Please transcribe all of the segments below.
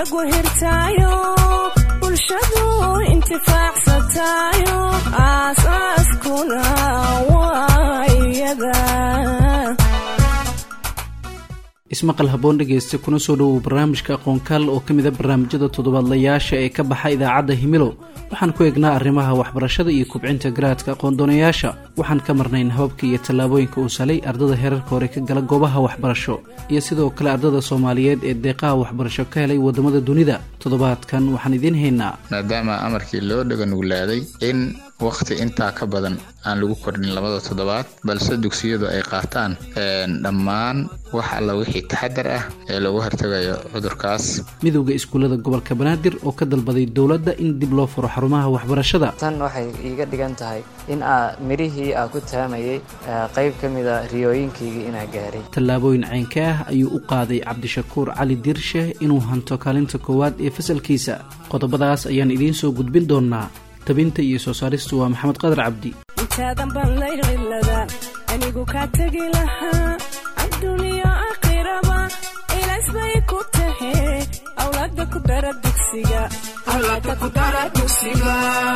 lagu hirtaayo bulshadu intifaacsatayo aasaaskuna waa iyada ismaqal haboon dhegeysta kuna soo dhowow barnaamijka aqoonkaal oo ka mid a barnaamijyada toddobaadlayaasha ee ka baxa idaacadda himilo waxaan ku eegnaa arrimaha waxbarashada iyo kubcinta garaadka aqoondoonayaasha waxaan ka marnayn hababka iyo tallaabooyinka uu salay ardada heerarka hore ka gala goobaha waxbarasho iyo sidoo kale ardada soomaaliyeed ee deeqaha waxbarasho ka helay waddamada dunida toddobaadkan waxaan idiin haynaa maadaama amarkii loo dhaga nuglaaday in wakhti intaa ka badan aan lagu kordhin labada toddobaad balse dugsiyadu ay qaataan dhammaan wax alla wixii taxadar ah ee lagu hortagayo cudurkaas midowda iskuullada gobolka banaadir oo ka dalbaday dowladda in dib loo furo xarumaha waxbarashada tan waxay iiga dhigan tahay in aa mirihii aa ku taamayay qayb ka mida riyooyinkaygii inaa gaaray tallaabooyin caynka ah ayuu u qaaday cabdishakuur cali dirshe inuu hanto kaalinta koowaad ee fasalkiisa qodobadaas ayaan idiin soo gudbin doonaa tabinta iyo soo saaristu waa maxamed qadar cabdi intaadan baan laylcilada anigu kaa tegi lahaa adduuniyo aakhiraba ilaas bay ku tahe awlaada ku dara dugsiga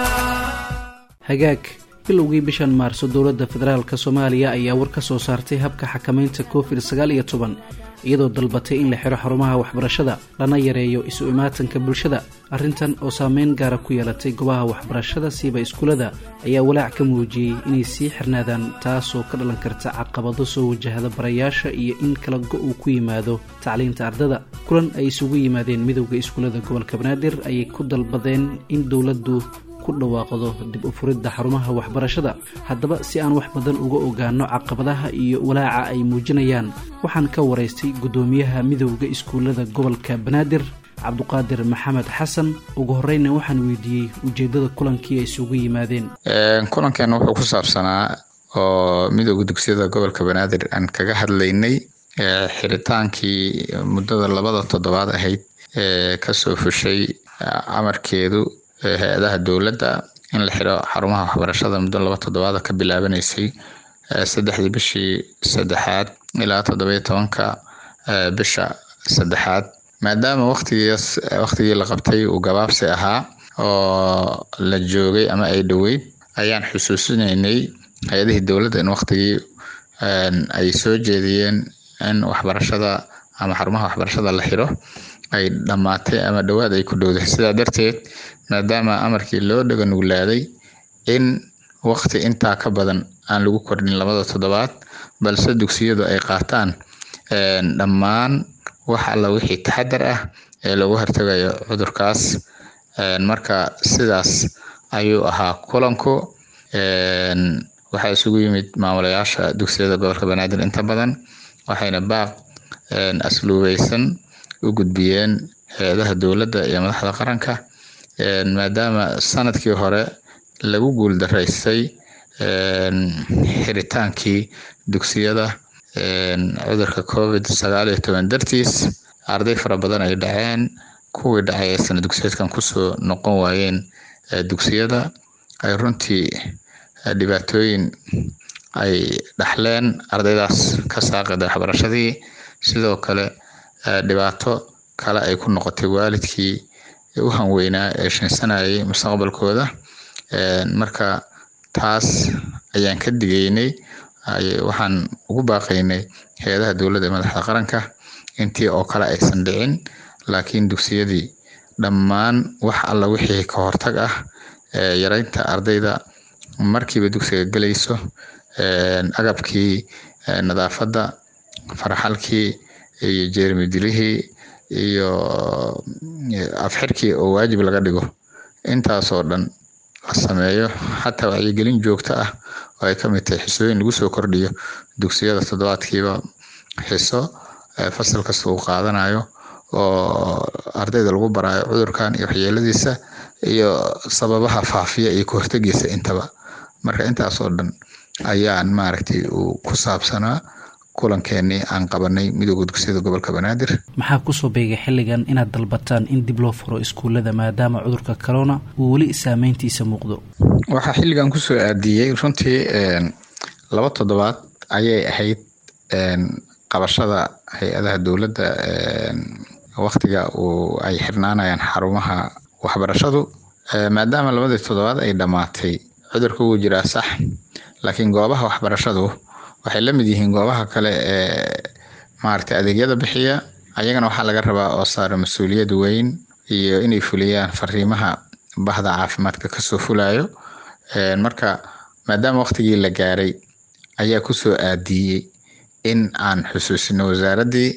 hagaag bilowgii bishan maarso dowladda federaalk soomaaliya ayaa war ka soo saartay habka xakamaynta covid sagaal iyo toban iyadoo dalbatay in la xiro xarumaha waxbarashada lana yareeyo isu imaatanka bulshada arrintan oo saameyn gaara ku yeelatay goobaha waxbarashada siiba iskuullada ayaa walaac ka muujiyey inay sii xirnaadaan taasoo ka dhalan karta caqabado soo wajahda barayaasha iyo in kala go uu ku yimaado tacliinta ardada kulan ay isugu yimaadeen midowda iskuullada gobolka banaadir ayay ku dalbadeen in dowladdu dhawaaqdo dib u furidda xarumaha waxbarashada haddaba si aan wax badan uga ogaano caqabadaha iyo walaaca ay muujinayaan waxaan ka waraystay guddoomiyaha midowda iskuullada gobolka banaadir cabduqaadir maxamed xasan ugu horeyna waxaan weydiiyey ujeedada kulankii ay isugu yimaadeen kulankan wuxuu ku saabsanaa oo midowda dugsiyada gobolka banaadir aan kaga hadlaynay xiritaankii muddada labada toddobaad ahayd ee kasoo fushay amarkeedu hay-adaha dowladda in la xiro xarumaha waxbarashada muddo laba toddobaada ka bilaabanaysay saddexdii bishii saddexaad ilaa toddobiyo tobanka bisha saddexaad maadaama waqtigiis waqtigii la qabtay uu gabaabsi ahaa oo la joogay ama ay dhoweyd ayaan xusuusinaynay hay-adihii dowladda in waqtigii ay soo jeediyeen in waxbarashada ama xarumaha waxbarashada la xiro ay dhammaatay ama dhowaad ay ku dhowdahay sidaa darteed maadaama amarkii loo dhaga nuglaaday in waqti intaa ka badan aan lagu kordhin labada toddobaad balse dugsiyadu ay qaataan dhammaan wax alla wixii taxadar ah ee lagu hortagayo cudurkaas marka sidaas ayuu ahaa kulanku waxaa isugu yimid maamulayaasha dugsiyada gobolka banaadir inta badan waxayna baaq asluubeysan u gudbiyeen hay-adaha dowladda iyo madaxda qaranka maadaama sanadkii hore lagu guuldaraystay xiritaankii dugsiyada cudurka covid sagaal iyo toban dartiis arday fara badan ay dhaceen kuwii dhacay ee sana dugsiyeedkan kusoo noqon waayeen dugsiyada ay runtii dhibaatooyin ay dhaxleen ardaydaas ka saaqida waxbarashadii sidoo kale dhibaato kale ay ku noqotay waalidkii u hanweynaa ee shinsanayay mustaqbalkooda marka taas ayaan ka digaynay waxaan ugu baaqaynay hay-adaha dowladda ee madaxda qaranka intii oo kale aysan dhicin laakiin dugsiyadii dhammaan wax alla wixii ka hortag ah yareynta ardayda markiiba dugsiga gelayso agabkii nadaafadda farxalkii iyo jeermi dilihii iyo afxirkii oo waajib laga dhigo intaasoo dhan la sameeyo xataa wacyigelin joogto ah oo ay ka mid tahay xisooyin lagu soo kordhiyo dugsiyada toddobaadkiiba xiso fasal kasta uu qaadanayo oo ardayda lagu baraayo cudurkan iyo waxyeeladiisa iyo sababaha faafiya iyo kahortegiisa intaba marka intaasoo dhan ayaan maaragtay uu ku saabsanaa kulankeenii aan qabanay midooda dugsiyada gobolka banaadir maxaa kusoo beegay xilligan inaad dalbataan in dib loo furo iskuullada maadaama cudurka corona uu weli saameyntiisa muuqdo waxaa xilligan kusoo aadiyey runtii laba toddobaad ayay ahayd qabashada hay-adaha dowladda waktiga uu ay xirnaanayaan xarumaha waxbarashadu maadaama labadii toddobaad ay dhammaatay cudurka wuu jiraa sax laakiin goobaha waxbarashadu waxay la mid yihiin goobaha kale ee maaragtay adeegyada bixiya ayagana waxaa laga rabaa oo saara mas-uuliyad weyn iyo inay fuliyaan fariimaha bahda caafimaadka kasoo fulayo marka maadaama waktigii la gaaray ayaa kusoo aadiyey in aan xusuusino wasaaraddii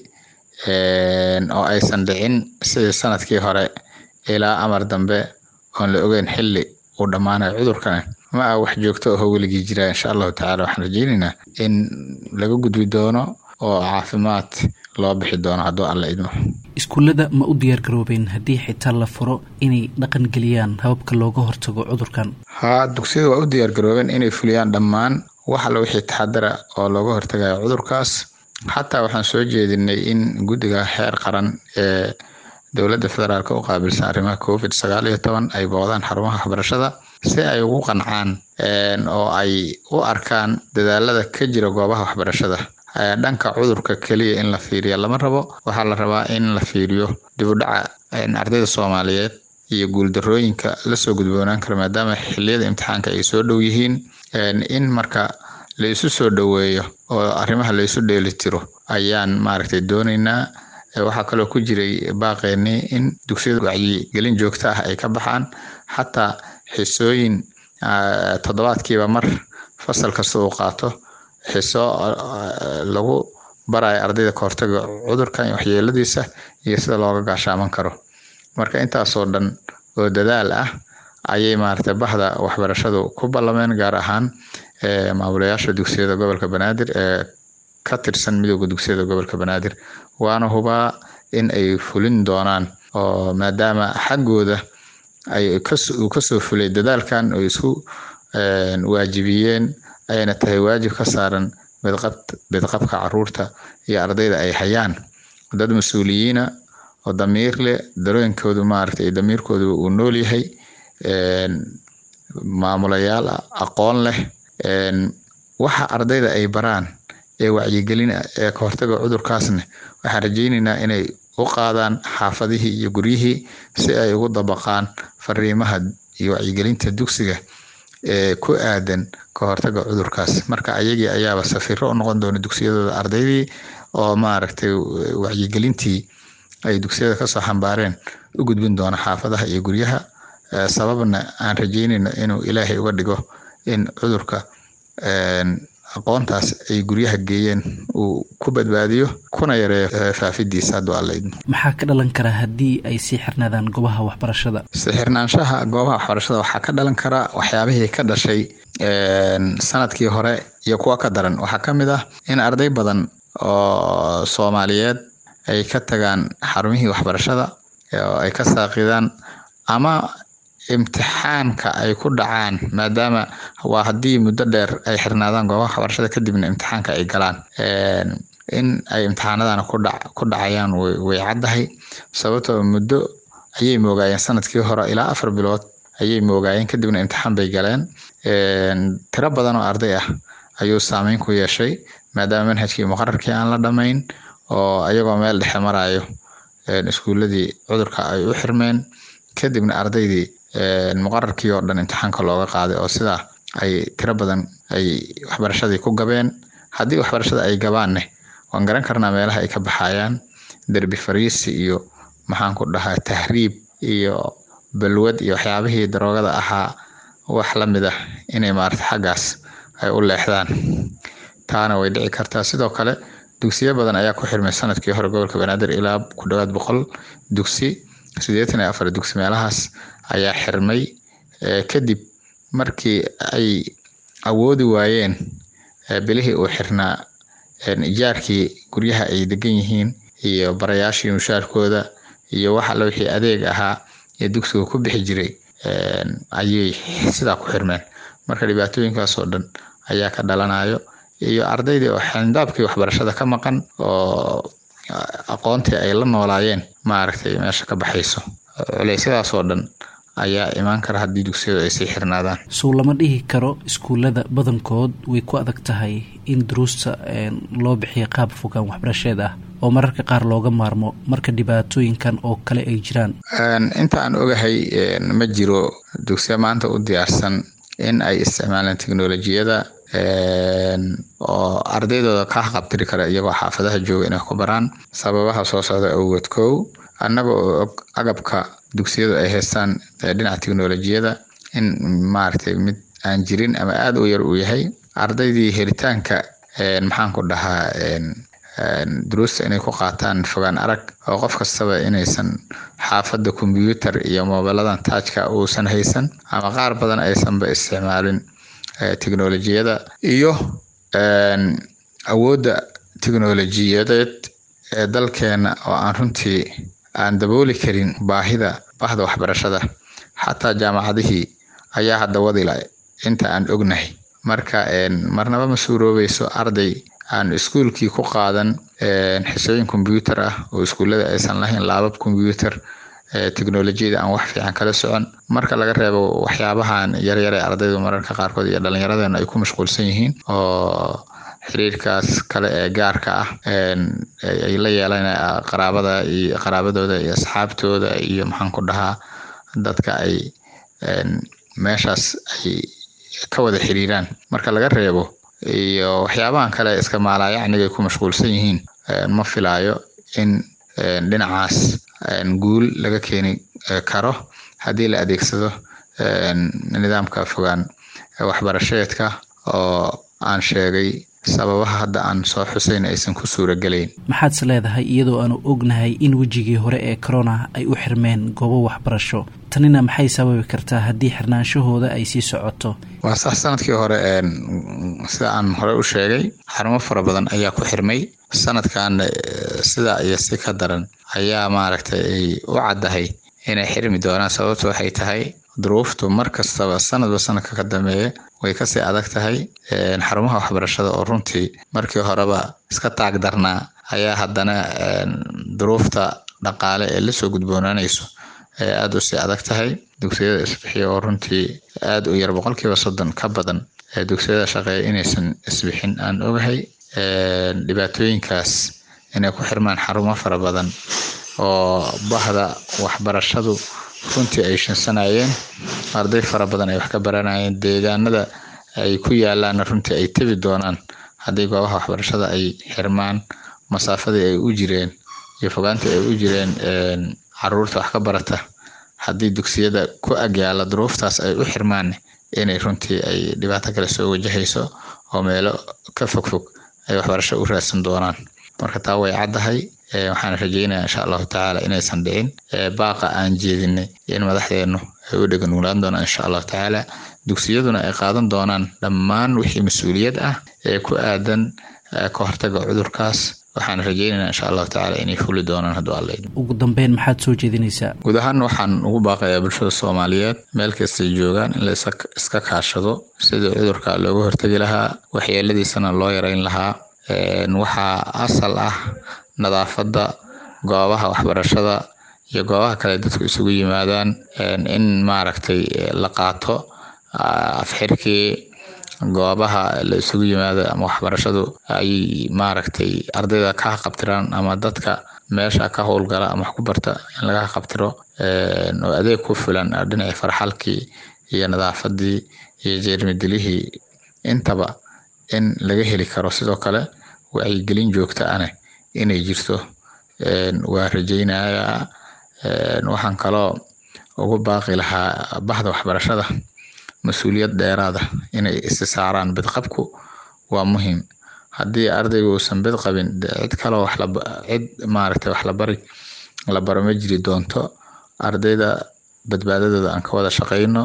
oo aysan dhicin sidii sanadkii hore ilaa amar dambe oon la ogeyn xilli uu dhammaanayo cudurkani ma ah wax joogto aho weligii jira insha allahu tacala waxaan rajeynaynaa in laga gudbi doono oo caafimaad loo bixi doono hadduu alla idmo iskuullada ma u diyaar garoobeen haddii xitaa la furo inay dhaqan geliyaan hababka looga hortago cudurkan haa dugsiyada waa u diyaar garoobeen inay fuliyaan dhammaan wax alla wixii taxadara oo looga hortagayo cudurkaas xataa waxaan soo jeedinay in guddiga heer qaran ee dowladda federaalk u qaabilsan arrimaha covid sagaal iyo toban ay boodaan xarumaha waxbarashada si ay ugu qancaan oo ay u arkaan dadaalada ka jira goobaha waxbarashada dhanka cudurka keliya in la fiiriya lama rabo waxaa la rabaa in la fiiriyo dibudhaca ardayda soomaaliyeed iyo guuldarooyinka lasoo gudboonaan kara maadaama xiliyada imtixaanka ay soo dhow yihiin in marka la isu soo dhoweeyo oo arrimaha la isu dheelitiro ayaan maaragtay doonaynaa waxaa kaloo ku jiray baaqeeni in dugsiyada wacyigelin joogto ah ay ka baxaan xataa xisooyin toddobaadkiiba mar fasal kasta uu qaato xiso lagu barayo ardayda kahortaga cudurkan iyo waxyeeladiisa iyo sida looga gaashaaman karo marka intaasoo dhan oo dadaal ah ayay maaragtay bahda waxbarashadu ku ballameen gaar ahaan maamulayaasha dugsiyada gobolka banaadir ee ka tirsan midooda dugsiyada gobolka banaadir waana hubaa in ay fulin doonaan oo maadaama xaggooda ay uu kasoo fulay dadaalkan oo isku waajibiyeen ayna tahay waajib ka saaran bedqabka caruurta iyo ardayda ay hayaan dad mas-uuliyiina oo damiir leh darooyinkoodu maaragtay damiirkoodu uu nool yahay maamulayaal aqoon leh waxa ardayda ay baraan ee wacyigelin ee kahortaga cudurkaasna waxaan rajeyneynaa inay u qaadaan xaafadihii iyo guryihii si ay ugu dabaqaan fariimaha iyo wacyigelinta dugsiga ee ku aadan kahortaga cudurkaas marka ayagii ayaaba safiro u noqon doona dugsiyadooda ardaydii oo maaragtay wacyigelintii ay dugsiyada kasoo xambaareen u gudbin doona xaafadaha iyo guryaha sababna aan rajeynayno inuu ilaahay uga dhigo in cudurka aqoontaas ay guryaha geeyeen uu ku badbaadiyo kuna yareeyo faafidiisa hadduu alla idmo maxaa ka dhalan kara haddii ay sii xirnaadaan goobaha waxbarashada sixirnaanshaha goobaha waxbarashada waxaa ka dhalan kara waxyaabihii ka dhashay sanadkii hore iyo kuwa ka daran waxaa ka mid ah in arday badan oo soomaaliyeed ay ka tagaan xarumihii waxbarashada oo ay ka saaqidaan ama imtixaanka ay ku dhacaan maadaama waa haddii muddo dheer ay xirnaadaan goobaha waxbarashada kadibna imtixaanka ay galaan in ay imtixaanadana ku dhacayaan way caddahay sababtoo muddo ayay moogaayeen sanadkii hore ilaa afar bilood ayay moogaayeen kadibna imtixaan bay galeen tiro badan oo arday ah ayuu saameyn ku yeeshay maadaama manhajkii muqararkii aan la dhamayn oo ayagoo meel dhexe marayo iskuuladii cudurka ay u xirmeen kadibna ardaydii muqararkii oo dhan imtixaanka looga qaaday oo sidaa ay tiro badan ay waxbarashadii ku gabeen haddii waxbarashada ay gabaanne waan garan karnaa meelaha ay ka baxayaan derbi fariisi iyo maxaan ku dhahaa tahriib iyo balwad iyo waxyaabihii daroogada ahaa wax la mid ah inay maarata xaggaas ay u leexdaan taana way dhici kartaa sidoo kale dugsiyo badan ayaa ku xirmay sanadkii hore gobolka banaadir ilaa ku dhawaad boqol dugsi siddeetan iyo afar dugsi meelahaas ayaa xirmay kadib markii ay awoodi waayeen bilihii uu xirnaa ijaarkii guryaha ay degan yihiin iyo barayaashii mushaarkooda iyo wax alla wixii adeeg ahaa ee dugsiga ku bixi jiray ayay sidaa ku xirmeen marka dhibaatooyinkaasoo dhan ayaa ka dhalanayo iyo ardaydii oo xindaabkii waxbarashada ka maqan oo aqoontii ay la noolaayeen maaragtay meesha ka baxayso culeysyadaasoo dhan ayaa imaan kara haddii dugsiyadu ay sii xirnaadaan sow lama dhihi karo iskuullada badankood way ku adag tahay in duruusta loo bixiyo qaab fogaan waxbarasheed ah oo mararka qaar looga maarmo marka dhibaatooyinkan oo kale ay jiraan inta aan ogahay ma jiro dugsiya maanta u diyaarsan in ay isticmaalaan teknolojiyada oo ardaydooda ka qabtiri kara iyagoo xaafadaha jooga inay ku baraan sababaha soo socda awgood kow annaga oo og agabka dugsiyadu ay haystaan dhinaca teknolojiyada in maaragtay mid aan jirin ama aada u yar uu yahay ardaydii helitaanka maxaan ku dhahaa duruusta inay ku qaataan fogaan arag oo qof kastaba inaysan xaafadda kombyuutar iyo moobiladan taajka uusan haysan ama qaar badan aysanba isticmaalin teknolojiyada iyo awoodda teknolojiyadeed ee dalkeena oo aan runtii aan dabooli karin baahida bahda waxbarashada xataa jaamacadihii ayaa hadda wadila inta aan ognahay marka marnaba ma suuroobayso arday aan iskuulkii ku qaadan xisooyin kombyuutar ah oo iskuullada aysan lahayn laabab kombyuutar teknolojiyada aan wax fiican kala socon marka laga reebo waxyaabahan yaryar ee ardaydu mararka qaarkood iyo dhallinyaradeena ay ku mashquulsan yihiin oo xiriirkaas kale ee gaarka ah ay la yeelan qaraabada iyo qaraabadooda iyo asxaabtooda iyo maxaan ku dhahaa dadka ay meeshaas ay ka wada xiriiraan marka laga reebo iyo waxyaabahan kale iska maalaayacniga ay ku mashquulsan yihiin ma filaayo in dhinacaas guul laga keeni karo haddii la adeegsado nidaamka fogaan waxbarasheedka oo aan sheegay sababaha hadda aan soo xuseyn aysan ku suuragelayn maxaadse leedahay iyadoo aanu ognahay in wejigii hore ee corona ay u xirmeen goobo waxbarasho tanina maxay sababi kartaa haddii xirnaanshahooda ay sii socoto waa sax sanadkii hore sida aan hore u sheegay xarumo fara badan ayaa ku xirmay sanadkan sida iyo si ka daran ayaa maaragtay ay u caddahay inay xirmi doonaan sababtu waxay tahay duruuftu mar kastaba sanadba sanadka ka dambeeya way kasii adag tahay xarumaha waxbarashada oo runtii markii horeba iska taag darnaa ayaa haddana duruufta dhaqaale ee lasoo gudboonaanayso ee aada u sii adag tahay dugsiyada isbixiya oo runtii aada u yar boqolkiiba soddon ka badan ee dugsiyada shaqeeya inaysan isbixin aan ogahay dhibaatooyinkaas inay ku xirmaan xarumo fara badan oo bahda waxbarashadu runtii ay shansanayeen arday fara badan ay wax ka baranayeen deegaanada ay ku yaalaanna runtii ay tebi doonaan haddii goobaha waxbarashada ay xirmaan masaafadii ay u jireen iyo fogaantii ay u jireen caruurta wax ka barata haddii dugsiyada ku agyaala duruuftaas ay u xirmaan inay runtii ay dhibaato kale soo wajahayso oo meelo ka fogfog ay waxbarasho u raadsan doonaan marka taa way caddahay waxaan rajeynaya insha allahu tacaala inaysan dhicin baaqa aan jeedinay in madaxdeennu ay u dheganuglaan doonaan insha allahu tacaala dugsiyaduna ay qaadan doonaan dhammaan wixii mas-uuliyad ah ee ku aadan ka hortaga cudurkaas waxaan rajeynaynaa insha allahu tacaala inay fuli doonaan hadduu alla ugu dambeyn maxaad soo jeedinaysaa guud ahaan waxaan ugu baaqayaa bulshada soomaaliyeed meel kastay joogaan in la iska kaashado sidii cudurka looga hortegi lahaa waxyeeladiisana loo yareyn lahaa waxaa asal ah nadaafadda goobaha waxbarashada iyo goobaha kale dadku isugu yimaadaan in maaragtay la qaato afxirkii goobaha la isugu yimaado ama waxbarashadu ay maaragtay ardayda ka qabtiraan ama dadka meesha ka howlgala ama wax ku barta in laga qabtiro oo adeeg ku filan dhinacii farxalkii iyo nadaafadii iyo jeermidilihii intaba in laga heli karo sidoo kale wacyigelin joogta ane inay jirto waa rajeynayaa waxaan kaloo ugu baaqi lahaa bahda waxbarashada mas-uuliyad dheeraada inay isi saaraan bidqabku waa muhiim haddii ardaygu uusan bid qabin cid kaloo cid maaragtay wax labari la baro ma jiri doonto ardayda badbaadadooda aan ka wada shaqeyno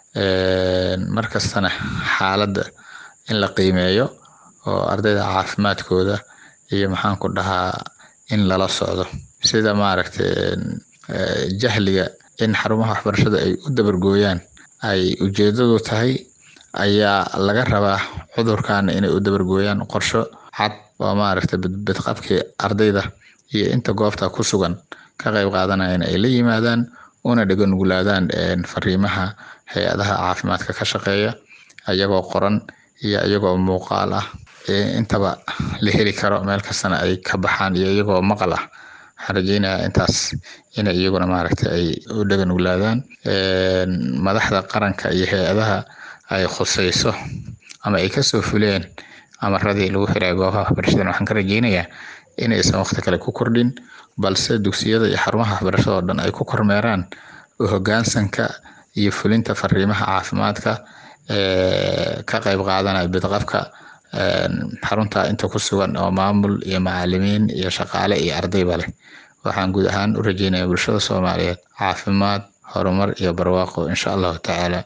markastana xaaladda in la qiimeeyo oo ardayda caafimaadkooda iyo maxaan ku dhahaa in lala socdo sida maaragtay jahliga in xarumaha waxbarashada ay u dabargooyaan ay ujeedadu tahay ayaa laga rabaa cudurkaana inay u dabargooyaan qorsho cad oo maaragtay bidqabkii ardayda iyo inta goobta ku sugan ka qayb qaadanayana ay la yimaadaan una dheganugulaadaan fariimaha hay-adaha caafimaadka ka shaqeeya iyagoo qoran iyo iyagoo muuqaal ah intaba la heli karo meel kastana ay ka baxaan iyo iyagoo maqal ah waxaan rajeynayaa intaas inay iyaguna maaragtay ay u dhaganuglaadaan madaxda qaranka iyo hay-adaha ay khuseyso ama ay kasoo fuleen amaradii lagu xiray goobaha waxbarashadan waxaan ka rajeynayaa inaysan waqti kale ku kordhin balse dugsiyada iyo xarumaha waxbarashada oo dhan ay ku kormeeraan hoggaansanka iyo fulinta fariimaha caafimaadka ka qayb qaadanaya bidqabka xarunta inta ku sugan oo maamul iyo macalimiin iyo shaqaale iyo ardayba leh waxaan guud ahaan u rajeynaya bulshada soomaaliyeed caafimaad horumar iyo barwaaqo insha allahu tacaala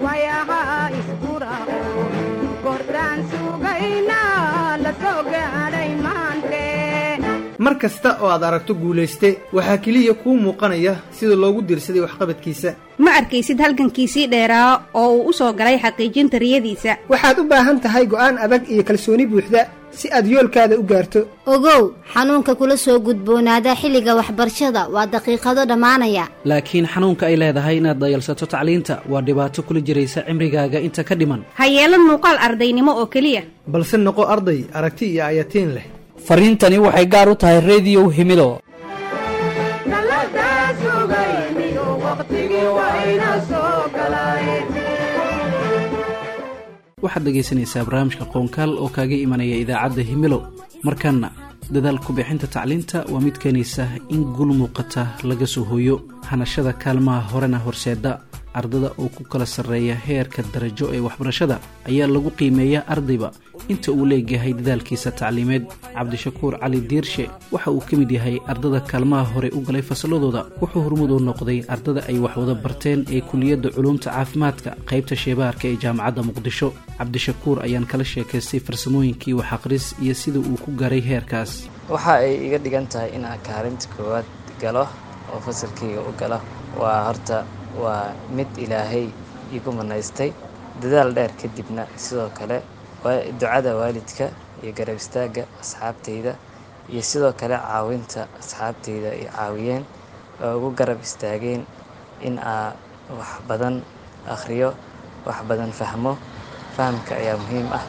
mar kasta oo aad aragto guulayste waxaa keliya kuu muuqanaya sida loogu diirsaday waxqabadkiisa ma arkaysid halgankiisii dheeraa oo uu u soo galay xaqiijinta riyadiisa waxaad u baahan tahay go'aan adag iyo kalsooni buuxda si aad yoolkaada u gaarto ogow xanuunka kula soo gudboonaada xilliga waxbarashada waa daqiiqado dhammaanaya laakiin xanuunka ay leedahay inaad dayalsato tacliinta waa dhibaato kula jiraysa cimrigaaga inta ka dhiman ha yeelan muuqaal ardaynimo oo keliya balse noqo arday aragti iyo ayatiin leh fariintani waxay gaar u tahay rediyow himido waxaad dhegaysanaysaa barnaamijka qoonkaal oo kaaga imanaya idaacadda himilo markanna dadaal ku-bixinta tacliinta waa mid keenaysa in gul muuqata laga soo hooyo hanashada kaalmaha horena horseeda ardada oo ku kala sarreeya heerka darajo ee waxbarashada ayaa lagu qiimeeyaa ardayba inta uu leegyahay dadaalkiisa tacliimeed cabdishakuur cali diirshe waxa uu ka mid yahay ardada kaalmaha hore u galay fasalladooda wuxuu hormud u noqday ardada ay waxwada barteen ee kuliyadda culuumta caafimaadka qaybta sheebaarka ee jaamacadda muqdisho cabdishakuur ayaan kala sheekaystay farsamooyinkii wax aqris iyo sida uu ku gaaray heerkaas waxa ay iga dhigan tahay in aan kaalinta koowaad galo oo fasalkayga u galo waa horta waa mid ilaahay igu manaystay dadaal dheer kadibna sidoo kale ducada waalidka iyo garab istaagga asxaabtayda iyo sidoo kale caawinta asxaabtayda ay caawiyeen oo ugu garab istaageen in aa wax badan akhriyo wax badan fahmo fahamka ayaa muhiim ah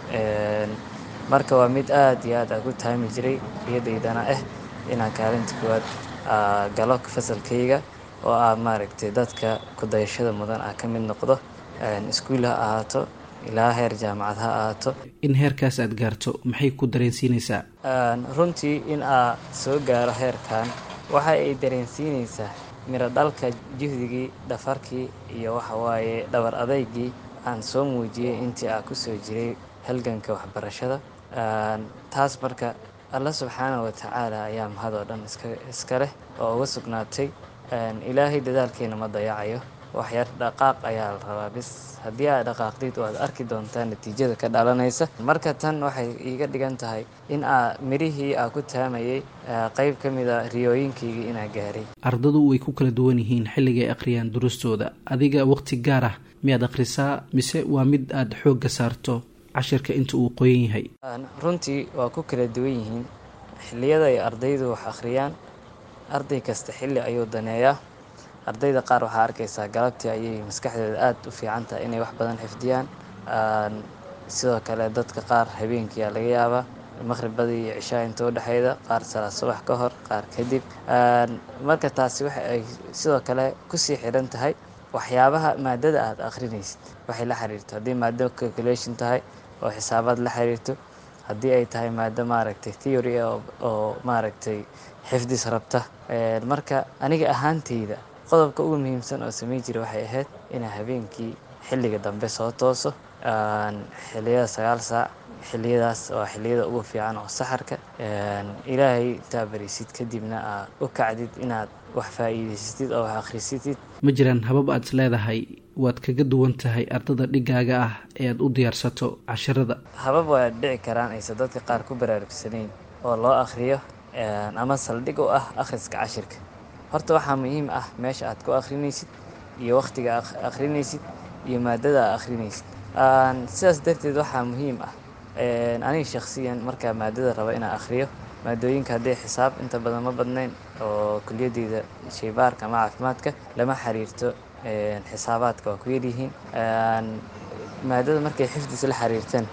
marka waa mid aad iyo aad aan ku taami jiray iyadaydana ah inaan kaalinta koowaad galo fasalkayga oo ah maaragtay dadka kudayashada mudan ah ka mid noqdo iskuul ha ahaato ilaa heer jaamacad ha ahaato in heerkaas aad gaarto maxay ku dareensiinaysaa runtii in aa soo gaaro heerkan waxa ay dareensiinaysaa miro dhalka juhdigii dhafarkii iyo waxa waaye dhabar adaygii aan soo muujiyey intii aa kusoo jiray halganka waxbarashada taas marka alla subxaana wa tacaala ayaa mahad oo dhan iska leh oo uga sugnaatay ilaahay dadaalkeena ma dayacayo waxyar dhaqaaq ayaa la rabaa bis haddii aad dhaqaaqdid waad arki doontaa natiijada ka dhalanaysa marka tan waxay iiga dhigan tahay in aa mirihii aa ku taamayay qayb ka mid a riyooyinkaygii inaa gaaray ardadu way ku kala duwan yihiin xilligay akhriyaan durustooda adiga waqti gaar ah miyaad akhrisaa mise waa mid aad xoogga saarto cashirka inta uu qoyan yahay runtii waa ku kala duwan yihiin xilliyada ay ardaydu wax akhriyaan arday kasta xilli ayuu daneeyaa ardayda qaar waxaa arkaysaa galabtii ayay maskaxdooda aada u fiican tahay inay wax badan xifdiyaan sidoo kale dadka qaar habeenkiia laga yaabaa maqhribadii iyo cishaa inta udhexeyda qaar salaad subax ka hor qaar kadib marka taasi waxa ay sidoo kale kusii xidhan tahay waxyaabaha maadada aad akhrinaysid waxay la xiriirto haddii maado calculation tahay oo xisaabaad la xiriirto haddii ay tahay maado maaragtay theory oo maaragtay xifdis rabta marka aniga ahaanteyda qodobka ugu muhiimsan oo samey jira waxay ahayd inaa habeenkii xilliga dambe soo tooso xilliyada sagaal saac xilliyadaas waa xilliyada ugu fiican oo saxarka ilaahay intaa barisid kadibna aad u kacdid inaad wax faa'iidaysatid oo wax akhrisatid ma jiraan habab aad is leedahay waad kaga duwan tahay ardada dhigaaga ah ee aad u diyaarsato casharada habab waa dhici karaan aysan dadka qaar ku baraarugsanayn oo loo akhriyo ama saldhig u ah akhriska cashirka horta waxaa muhiim ah meesha aad ku akhrinaysid iyo wakhtiga akhrinaysid iyo maadada aad akhrinaysid sidaas darteed waxaa muhiim ah aniga shakhsiyan markaa maadada raba inaan akhriyo maadooyinka hadday xisaab inta badan ma badnayn oo kuliyadeyda shaybaarka ama caafimaadka lama xiriirto xisaabaadka waa ku yaryihiin maadada markay xifdis la xiriirteen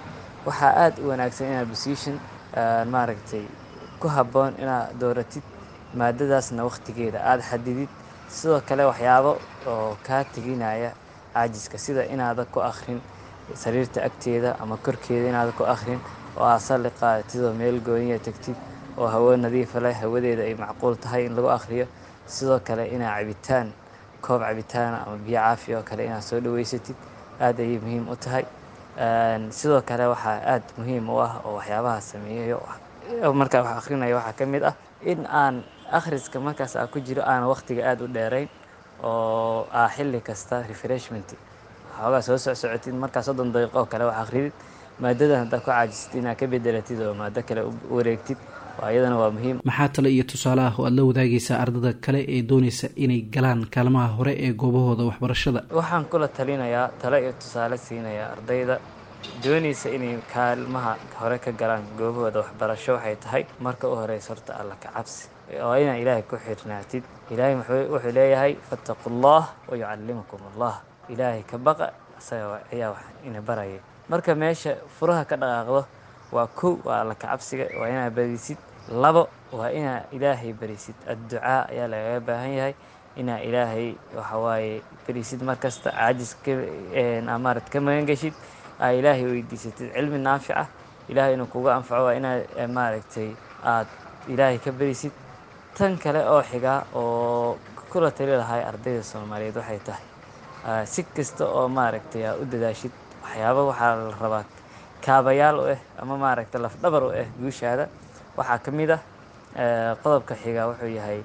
waxaa aada u wanaagsan inaad position maaragtay ku habboon inaad dooratid maadadaasna wakhtigeeda aada xadidid sidoo kale waxyaabo oo kaa teginaya caajiska sida inaadan ku akhrin sariirta agteeda ama korkeeda inaadan ku akhrin oo aad salli qaadatid oo meel gooniya tegtid oo hawo nadiifa leh hawadeeda ay macquul tahay in lagu akhriyo sidoo kale inaad cabitaan koob cabitaana ama biyo caafi oo kale inaad soo dhaweysatid aada ayay muhiim u tahay sidoo kale waxaa aada muhiim u ah oo waxyaabaha sameeyayo markaa wax akhrinayo waxaa ka mid ah in aan akhriska markaas aa ku jiro aan wakhtiga aada u dheerayn oo aa xilli kasta refreshment waxoogaa soo socsocotid markaa soddon daqiiqo oo kale wax akhridid maadadan haddaad ku caajistid inaad ka bedelatid oo maado kale u wareegtid iyadana waa muhiim maxaa tale iyo tusaale ah oo aad la wadaagaysaa ardada kale ee doonaysa inay galaan kaalmaha hore ee goobahooda waxbarashada waxaan kula talinayaa tale iyo tusaale siinayaa ardayda doonaysa inay kaalmaha hore ka galaan goobahooda waxbarasho waxay tahay marka u horeysa horta alla ka cabsi oo inaa ilaahay ku xirnaatid ilaahay wuxuu leeyahay fattaqu llah wa yucallimukum allah ilaahay ka baqa isaga ayaa wax ina baraya marka meesha furaha ka dhaqaaqdo waa kow waa alla ka cabsiga waa inaa badisid labo waa inaa ilaahay barisid adducaa ayaa lagaga baahan yahay inaa ilaahay waxawaaye barisid markasta caajis amaarad ka magan geshid aa ilaahay weydiisatid cilmi naafica ilaahay inuu kuga anfaco waa inaa maaragtay aad ilaahay ka barisid tan kale oo xiga oo kula tali lahay ardayda soomaaliyeed waxay tahay si kasta oo maaragtay aa u dadaashid waxyaaba waxaa la rabaa kaabayaal u ah ama maaragtay lafdhabar u ah guushaada waxaa ka mid ah qodobka xiga wuxuu yahay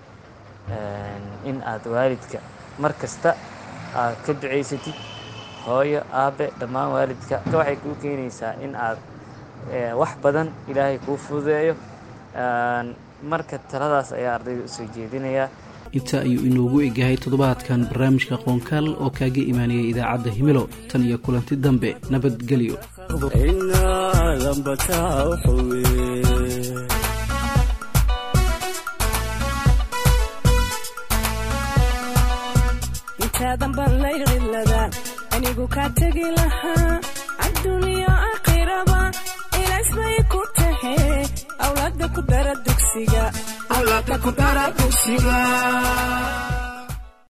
in aad waalidka mar kasta aad ka ducaysatid hooyo aabe dhammaan waalidka waxay kuu keenaysaa in aad wax badan ilaahay kuu fududeeyo marka taladaas ayaa ardayda usoo jeedinayaa inta ayuu inoogu egyahay toddobaadkan barnaamijka qoonkaal oo kaaga imaanayay idaacadda himilo tan iyo kulanti dambe nabadgelyo intaadan baan layqilada anigu kaa tegi lahaa adduuniya aakhiraba ilaas bay ku tahe awlaada ku dara dugsiga